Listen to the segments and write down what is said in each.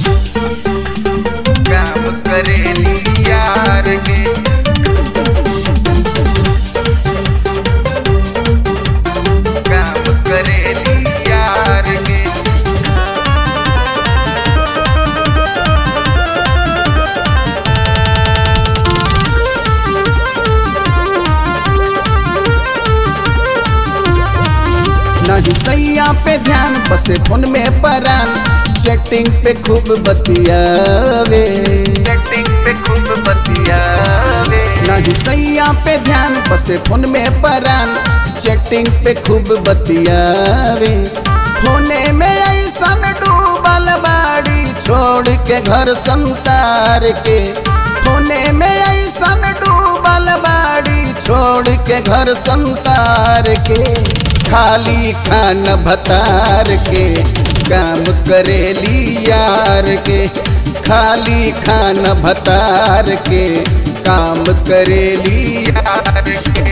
काम करेली यार के काम करेली यार के नहीं सैया पे ध्यान बसे फोन में परान चैटिंग पे खूब बतियावे सेटिंग पे खूब बतियावे नहीं सैया पे ध्यान बसे फोन में परान चैटिंग पे खूब बतियावे होने में ऐसन डूबल बाड़ी छोड़ के घर संसार के होने में ऐसन डूबल बाड़ी छोड़ के घर संसार के खाली खान भतार के काम करेली यार के खाली खान भतार के काम करेली यार के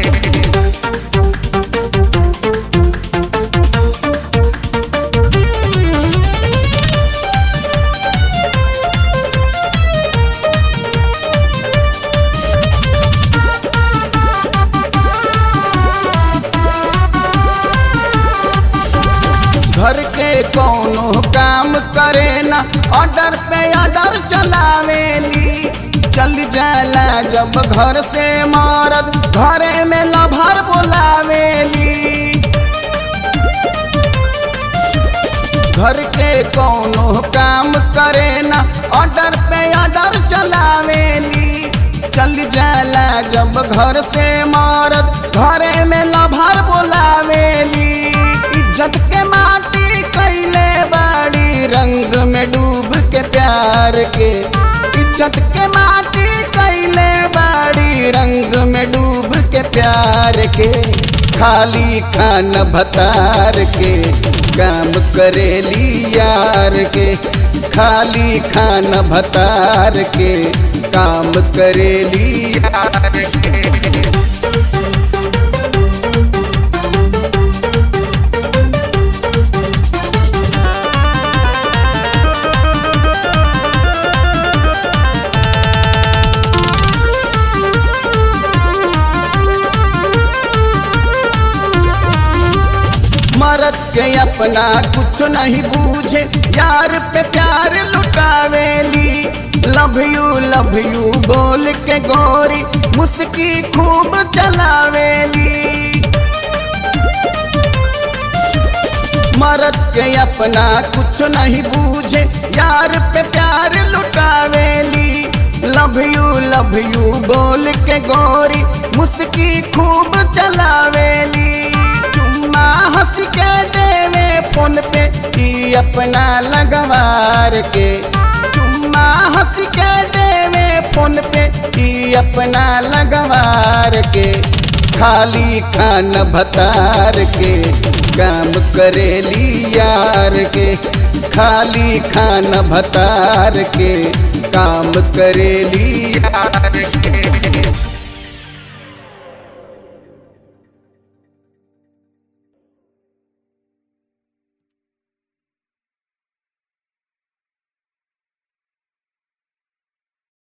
घर के कोनो काम करे ना ऑर्डर पे ऑर्डर चलावेली चल जाला जब घर से मरद घरे में लभर बोलावेली घर के कोनो काम करे ना ऑर्डर पे ऑर्डर चलावेली चल जाला जब घर से मरद घरे में लभर बोलावेली इज्जत के माटी कैले बाड़ी रंग में डूब के प्यार के इज्जत के माटी कैले बाड़ी रंग में डूब के प्यार के खाली खान भतार के काम करेली यार के खाली खान भतार के काम करेली यार के मरद के अपना कुछ नहीं बूझे यार पे प्यार लुटावेली लव यू लव यू बोल के गोरी मुस्की खूब चलावेली मरद के अपना कुछ नहीं बूझे यार पे प्यार लुटावेली लव यू लव यू बोल के गोरी मुस्की खूब चलावेली चुम्मा हंस के देवे फोन पे ई अपना लगवार के चुम्मा हंस के देवे फोन पे ई अपना लगवार के खाली खान भतार के काम करेली यार के खाली खान भतार के काम करेली यार के